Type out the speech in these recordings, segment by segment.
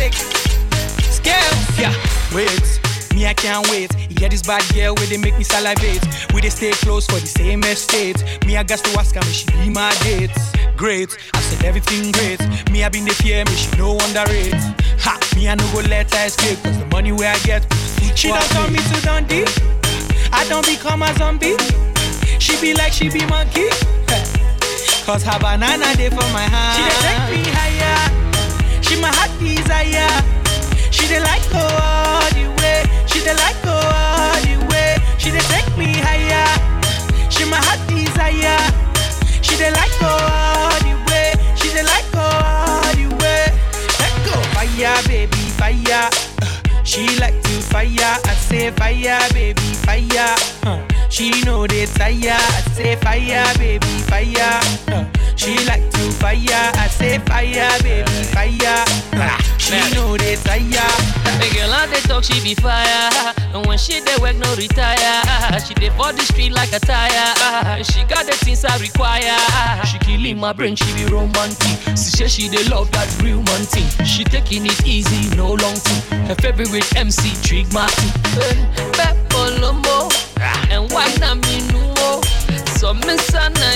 Static. Scales. Yeah, wait. Me, I can't wait. Yeah, this bad girl where they make me salivate. We they stay close for the same estate. Me, I got to ask her, me she be my date. Great, I said everything great. Me, I been the fear, me she no underrate. Ha, me, I no go let her escape. Cause the money where I get, she don't turn me to Dundee. I don't become a zombie. She be like she be monkey. Cause her banana day for my hand. She dey take me higher. She my heart desire. She dey like go all the way. She dey like go all the way. She dey take me higher. She my heart desire. She dey like go all the way. She dey like go all the way. Let go fire, baby, fire. Uh, She like to fire. I say fire, baby, fire. Uh, She know they tire. I say fire, baby, fire. Uh, She like to fire. I say fire, baby, fire. Uh, She know they tire. The girl out they talk, she be fire. And when she dey work, no retire. She dey for the street like a tire. She got the things I require. She killing my brain, she be romantic. She say she dey love that real man thing. She taking it easy, no long thing. Her favorite MC, Trig Martin. Peppo Lomo. And why not me no So miss Anna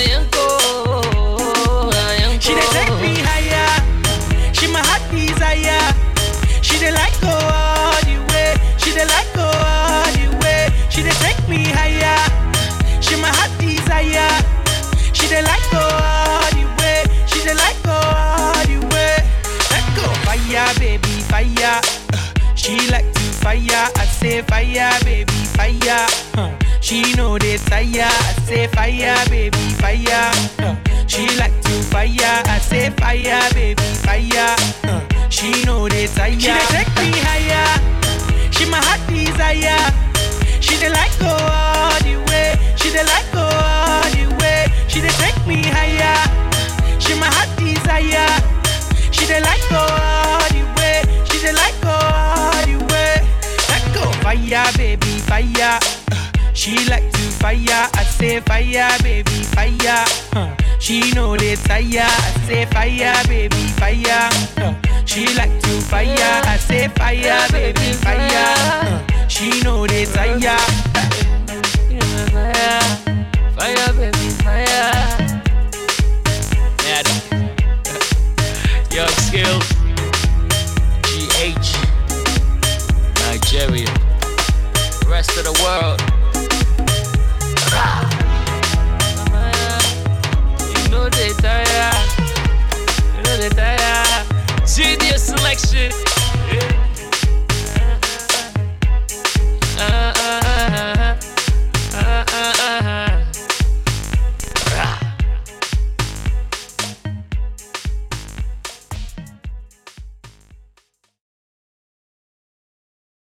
Yanko. She dey take me higher. She my heart desire. She dey like go all the way. She dey like go all the way. She dey take me higher. She my heart desire. She dey like go all the way. She dey like go all the way. Let go fire, baby, fire. Uh, She like to fire. I say fire, baby, fire. Uh, She know they tire. I say fire, baby, fire. Uh, She like to fire. I say fire, baby, fire. Uh, She know they tire. She dey take me higher. She my heart desire. She dey like go all the way. She dey like go all the way. She dey take me higher. She my heart desire. She dey like go all the way. She dey like go all the way. Let go fire, baby, fire. Uh, She like to fire. I say fire, baby, fire. Uh, She know they tire. I say fire, baby, fire. Uh, She like to fire. I say fire, baby, fire. Uh, She know they tire. Fire, fire, baby, fire. Yeah, Young skills.